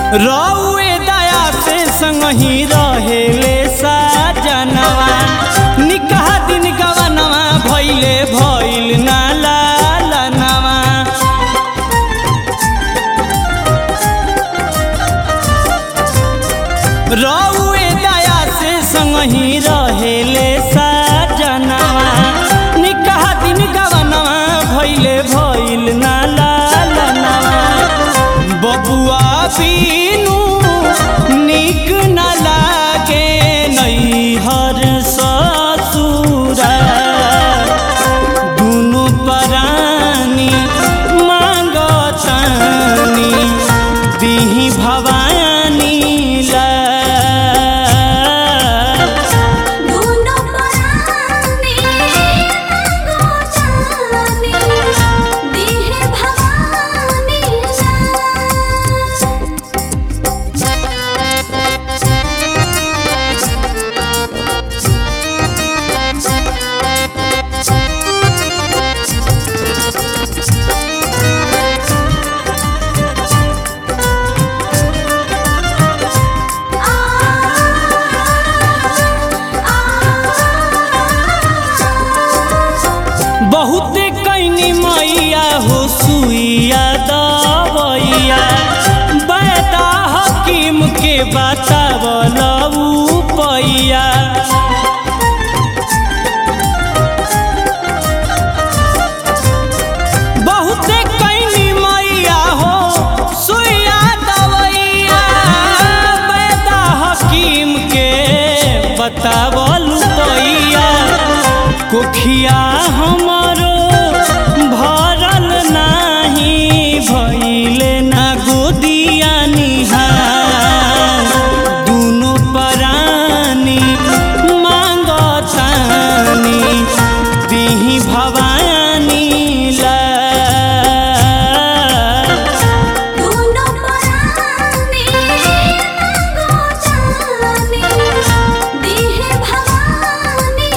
रउए दया से संगही रहेले साजनवा निकाह दिन गवनवा भइले भइल ना लालनवा रउए दया से संगही रहेले साजनवा निकाह दिन गवनवा भइले भइल ना लालनवा बबुआ बीनू निक न लागे नैहर ससुरा दुनु परानी मांगतानी दिही भवानी ला दोनों परानी मांगो जानी देह भवानी बहुते कैनी मैया हो सुइया दवैया बैदा हकीम के बतावल पैया बहुते कैनी मैया हो सुइया दवैया बैदा हकीम के बतावल पैया कोखिया हमरो भरल नाही भइले ना गोदिया निहार दुनो परानी मांगतानी दिही भवानी ला दोनों परानी मांगो जानी देह भवानी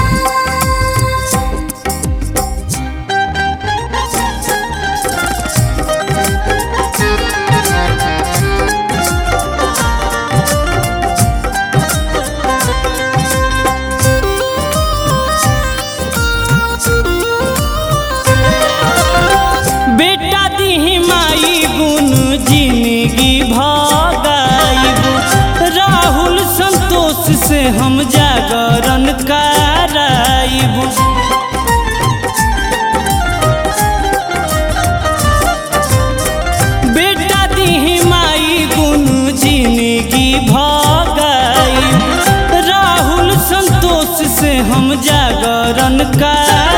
बेटा दिही माई गुण जिंदगी भगाइबू राहुल संतोष से हम जागरण कराइबू बेटा दिही माई गुण जिंदगी भगाइबू राहुल संतोष से हम जागरण कराइबू